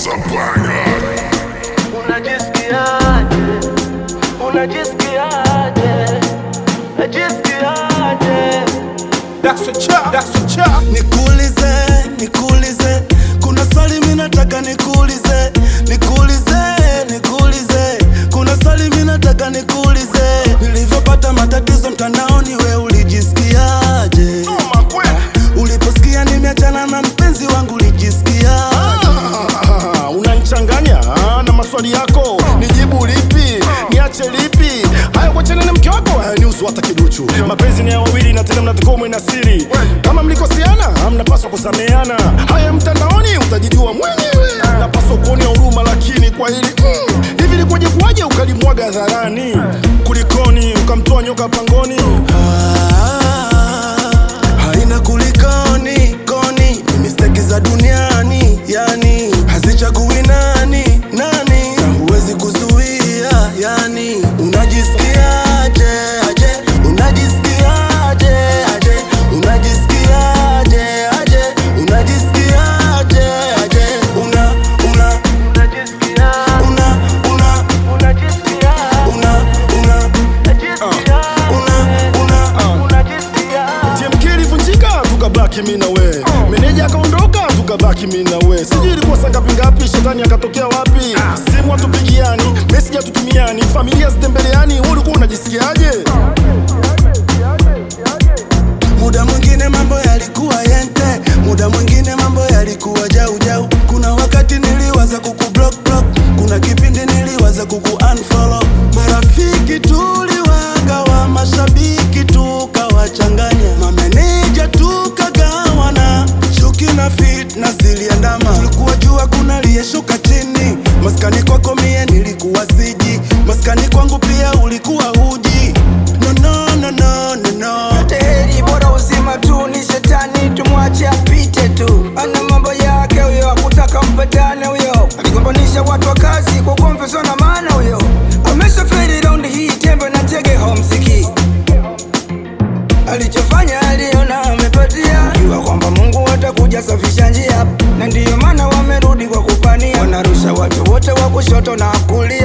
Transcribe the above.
is a banger. Unajisikiaje? Unajisikiaje? Unajisikiaje? That's a chop, that's a chop. Nikuulize, nikuulize, kuna swali mimi nataka nikuulize, nikuulize, nikuulize, kuna swali mimi nataka nikuulize. Nilivyopata matatizo mtandaoni, we ulijisikiaje? Uliposikia nimeachana na mpenzi wangu, ulijisikiaje? Ah, unanichanganya ah, na maswali yako, nijibu lipi? Niache lipi? Haya, kuachana na mke wako hayanihusu hata kiduchu. Mapenzi ni ya wawili na tena mnatakiwa mwe na siri. Kama mlikosiana, mnapaswa kusameheana. Haya, mtandaoni utajijua mwenyewe. Napaswa kuonea huruma, lakini kwa hili mm, hivi likuwaje kuwaje ukalimwaga hadharani? Kulikoni ukamtoa nyoka pangoni? Ah, haina kulikoni koni, ni mistake za duniani, yani hazichagui nani nani, na huwezi kuzuia, yani unajisikiaje aje, unajisikiaje aje, unajisikiaje aje, unajisikiaje aje, una una Unajisikiaje? una una Unajisikiaje? una una Unajisikiaje? una una Unajisikiaje? TMK ilivunjika tukabaki mi na we, meneja akaondoka tukabaki mi na we. Sijui ilikuwa saa ngapi ngapi, shetani akatokea wapi? Simu hatupigiani, message hatutumiani, familia zitembeleani. Wewe ulikuwa unajisikiaje? Muda mwingine mambo yalikuwa yente, muda mwingine mambo yalikuwa jau jau. Kuna wakati niliwaza kuku block block, kuna kipindi niliwaza kuku unfollow. Marafiki tuliwagawa, mashabiki tukawachanganya, mameneja tukagawana, chuki na fitna ziliandama. Tulikuwa jua kuna aliyeshuka chini, maskani kwako mie nilikuwa siji, maskani kwangu pia ulikuwa huji. No, no, no, no, no, no. yote heri bora uzima tu ni shetani tumwache apite tu ana mambo yake huyo akutaka mpatane huyo akigombanisha watu wa kazi kwa kuomveswa na maana huyo ameshaferi raundi hii tembe na tege homsiki alichofanya aliona amepatia jua kwamba mungu atakuja safisha njia na ndiyo maana wamerudi kwa kupania wanarusha watu wote wa kushoto na kulia